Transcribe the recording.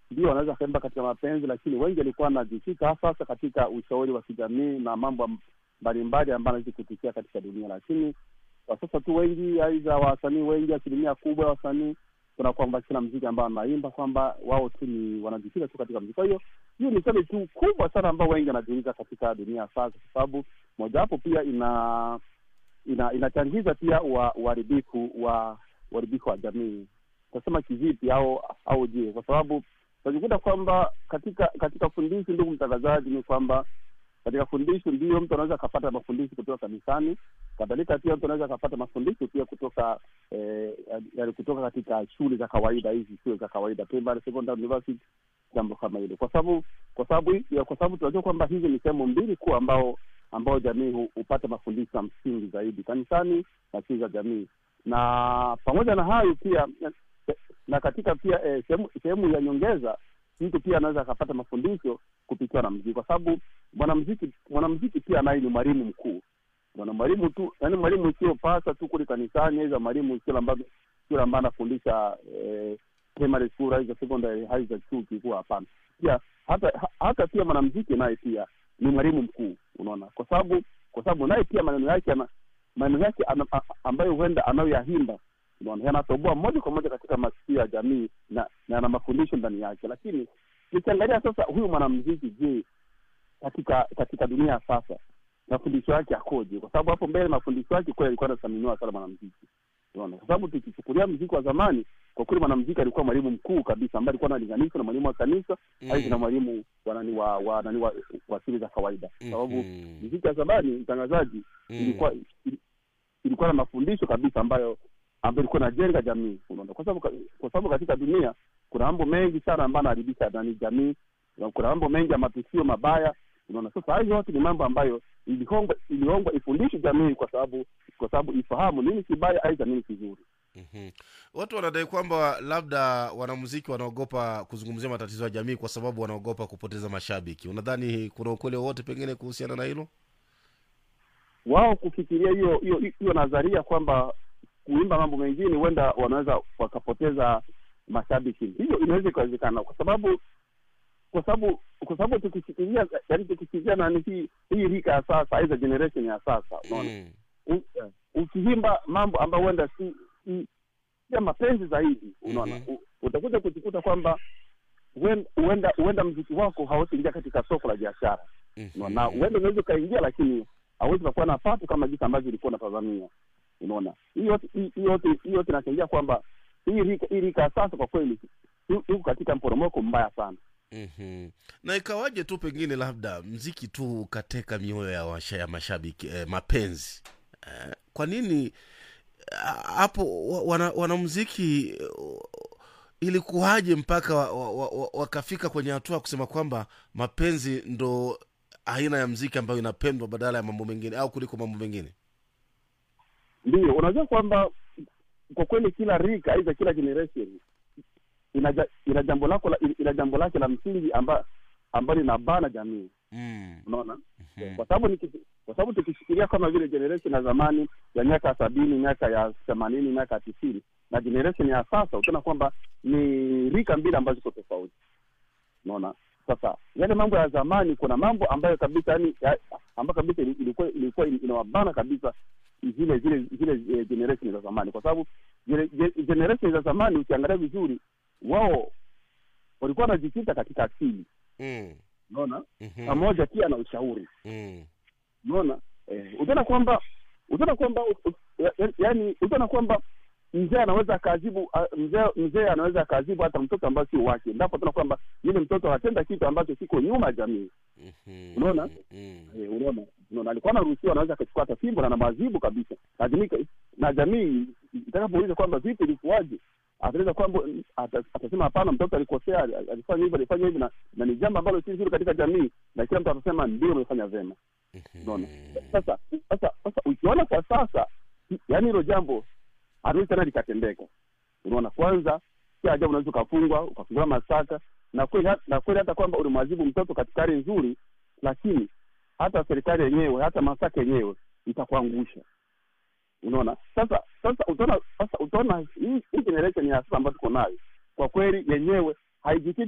ndio wanaweza kaimba katika mapenzi, lakini wengi walikuwa wanajikita hasa katika ushauri wa kijamii na mambo mbalimbali ambayo anaweza kutukia katika dunia. Lakini kwa sasa tu wengi, aidha wasanii wengi, asilimia kubwa ya wasanii kuna kwamba kila mziki ambao wanaimba kwamba wao tu ni wanajikita tu katika mziki. Kwa hiyo hiyo ni swali tu kubwa sana ambao wengi wanajiuliza katika dunia ya sasa, kwa sababu mojawapo pia ina ina inachangiza pia uharibifu wa uharibifu wa jamii. Tasema kivipi au au je? Kwa sababu tunajikuta kwamba katika katika fundisho, ndugu mtangazaji, ni kwamba katika fundisho ndio mtu anaweza akapata mafundisho kutoka kanisani, kadhalika pia mtu anaweza akapata mafundisho pia kutoka eh, yani kutoka katika shule za kawaida, hizi shule za kawaida primary, secondary, university, jambo kama hilo, kwa sababu kwa sababu kwa sababu tunajua kwamba hizi ni sehemu mbili kuu ambao ambao jamii hupata mafundisho ya msingi zaidi, kanisani na shule za jamii. Na pamoja na hayo pia na katika pia eh, sehemu ya nyongeza, mtu pia anaweza akapata mafundisho kupitia na mziki, kwa sababu mwanamziki mwanamziki pia naye ni mwalimu mkuu. Mwana mwalimu tu, yaani mwalimu sio pasa tu kule kanisani, aidha mwalimu sio ambaye sio ambaye anafundisha eh, primary school aidha secondary aidha chuo kikuu. Hapana, pia hata hata pia mwanamziki naye pia ni mwalimu mkuu, unaona, kwa sababu kwa sababu naye pia maneno yake ana maneno yake ambayo huenda anayoyahimba unaona yanatoboa moja kwa moja katika masikio ya jamii na na ana mafundisho ndani yake. Lakini nikiangalia sasa huyu mwanamziki, je, katika katika dunia ya sasa mafundisho yake akoje? Kwa sababu hapo mbele mafundisho yake kweli alikuwa anathaminiwa sana mwanamziki, unaona, kwa sababu tukichukulia mziki wa zamani, kwa kweli mwanamziki alikuwa mwalimu mkuu kabisa, ambaye alikuwa analinganishwa na mwalimu wa kanisa mm. aidha na mwalimu wa nani wa wa nani wa, wa shule za kawaida, kwa sababu mm. mziki wa zamani, mtangazaji, mm. ilikuwa ilikuwa na mafundisho kabisa ambayo ambayo ilikuwa inajenga jamii, unaona, kwa sababu kwa sababu katika dunia kuna mambo mengi sana ambayo anaharibisha nani jamii, kuna mambo mengi ya matukio mabaya, unaona. Sasa hayo yote ni mambo ambayo ilihongwa ilihongwa ifundishe jamii, kwa sababu kwa sababu ifahamu nini kibaya aidha nini kizuri. Mm-hmm. Watu wanadai kwamba labda wanamuziki wanaogopa kuzungumzia matatizo ya jamii kwa sababu wanaogopa kupoteza mashabiki. Unadhani kuna ukweli wowote pengine kuhusiana na hilo? Wao kufikiria hiyo hiyo hiyo nadharia kwamba kuimba mambo mengine huenda wanaweza wakapoteza mashabiki, hiyo inaweza ikawezekana, kwa sababu kwa sababu kwa sababu tukishikilia, yaani tukishikilia nani hii hii rika ya sasa, aidha generation ya sasa, unaona mm. ukihimba mambo ambayo huenda si ya mapenzi zaidi, unaona mm -hmm. utakuja kujikuta kwamba huenda huenda mziki wako hausiingia katika soko la biashara mm -hmm. na huenda unaweza ukaingia, lakini hauwezi ukakuwa na pato kama jinsi ambavyo ilikuwa unatazamia unaona hiyo yote hiyo yote inachangia kwamba hii rika hii rika ya sasa kwa kweli iko katika mporomoko mbaya sana. mm-hmm. na ikawaje tu pengine labda mziki tu ukateka mioyo ya, washa, ya mashabiki eh, mapenzi eh, kwa nini hapo wana, wanamziki ilikuwaje mpaka wakafika wa, wa, wa kwenye hatua kusema kwamba mapenzi ndo aina ya mziki ambayo inapendwa badala ya mambo mengine au kuliko mambo mengine? Ndio, unajua kwamba kwa kweli kila rika aidha kila generation ina ina jambo lako ina jambo lake la msingi amba ambalo linabana jamii mm. Unaona mm-hmm. Kwa sababu kwa sababu tukishikilia kama vile generation ya zamani ya miaka sabini miaka ya themanini miaka ya tisini na generation ya sasa, utaona kwamba ni rika mbili ambazo ziko tofauti. Unaona, sasa yale mambo ya zamani, kuna mambo ambayo kabisa yani ambayo kabisa ilikuwa ilikuwa inawabana kabisa zile zile zile generation za zamani, kwa sababu generation za zamani ukiangalia vizuri, wao walikuwa wanajikita katika asili mm. unaona pamoja mm-hmm. pia na ushauri mm. unaona eh, utaona kwamba utaona kwamba yani utaona kwamba mzee anaweza akaadhibu mzee mzee anaweza akaadhibu hata mtoto ambayo sio wake, ndipo tuna kwamba yule mtoto anatenda kitu ambacho kiko nyuma ya jamii mm-hmm. unaona mm-hmm. eh, unaona unaona, alikuwa anaruhusiwa, anaweza akachukua hata fimbo na namwazibu kabisa, lakini na jamii itakapouliza kwamba vipi, ilikuwaje, ataweza kwamba atasema hapana, mtoto alikosea, alifanya hivi, alifanya hivi, na, na ni jambo ambalo si zuri katika jamii, na kila mtu atasema ndio, umefanya vyema. Unaona, sasa sasa sasa ukiona kwa sasa, yaani hilo jambo haliwezi tena likatendeka. Unaona, kwanza si ajabu unaweza ukafungwa ukafunguliwa mashtaka, na kweli na kweli hata kwamba ulimwazibu mtoto katika hali nzuri, lakini hata serikali yenyewe hata mashtaka yenyewe itakuangusha. Unaona, sasa sasa utaona sasa utaona hii generation ya sasa ambayo tuko nayo kwa kweli yenyewe haijikiti